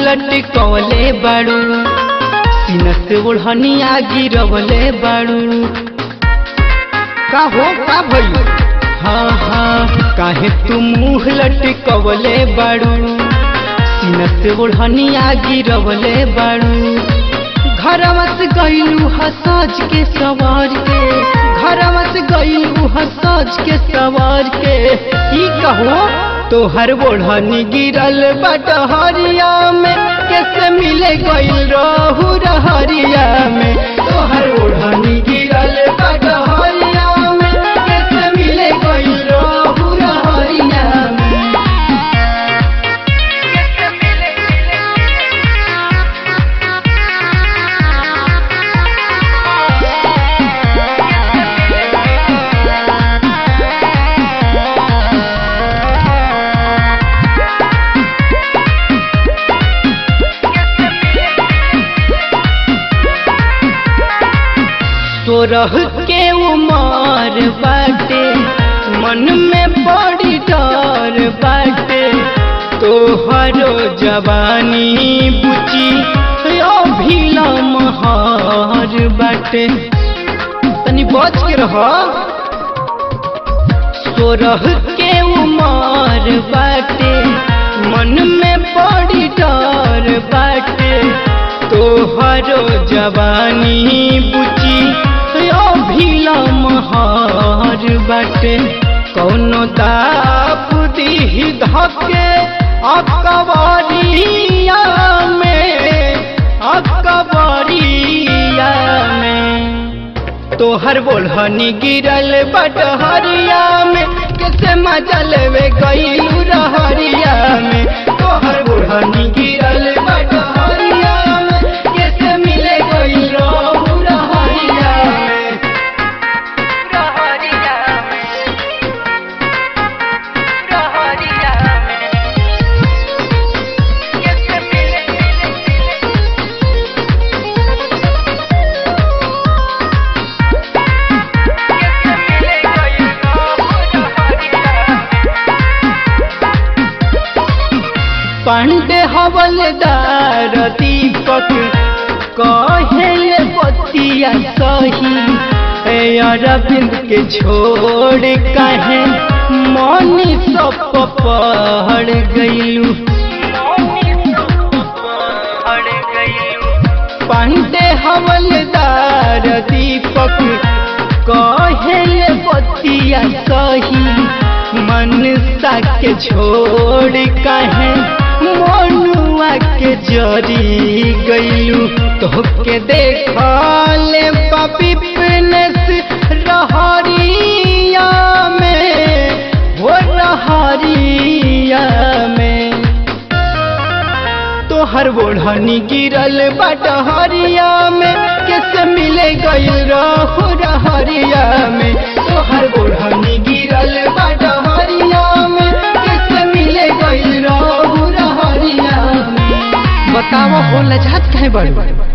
लटकवले बाड़ू सीना से ओढ़निया गिरवले बाड़ू का हो का भई हाँ हाँ काहे तू मुँह लटकवले बाड़ू सीना से ओढ़निया गिरवले बाड़ू घरवा से गईलू हसाज के सवार के घरवा से गईलू हसाज के सवार के ई कहो तोहर ओढ़नी गिरल बटहरिया में कैसे मिले गईल रहू रहरिया में तोहर ओढ़नी गिरल बटहरिया में कैसे मिले गईल रहू रहरिया में सोरह के उमर बाटे मन में बड़ी डर बाटे तोहरो जवानी बुची अभिला महार बाटे तनी बच के रह सोरह के उमर बाटे मन में बड़ी डर बाटे तोहरो जवानी बुची अभिला महार बाटे कौनो दाप दीही धके अकबरिया में अकबरिया में तोहर बोलहनी गिरल बटहरिया में कैसे मजा लेवे गईलू रहरिया में तोहर बोलहनी गिरल बटहरिया में कैसे मिले गईल रहू रहरिया में रहरिया में रहरिया में कैसे मिले कैसे मिले गई रहरिया पांडे हवलदार दीपक कहेले बतिया सही ए अरविंद के छोड़ कहे मनी सब पढ़ गईलू हड़ गई पांडे हवलदार दीपक कहेले बतिया सही मनसा के छोड़ कहे मनुआ के जरी गईलू तोहके देखले पापी प्रिनेस रहरिया में हो रहरिया में तोहर बोढ़नी गिरल बटहरिया में कैसे मिले गईल रहू रहरिया में तोहर बोढ़नी गिरल बटहरिया में कैसे मिले गईल रहू रहरिया में बतावा हो लजात काहे बड़ी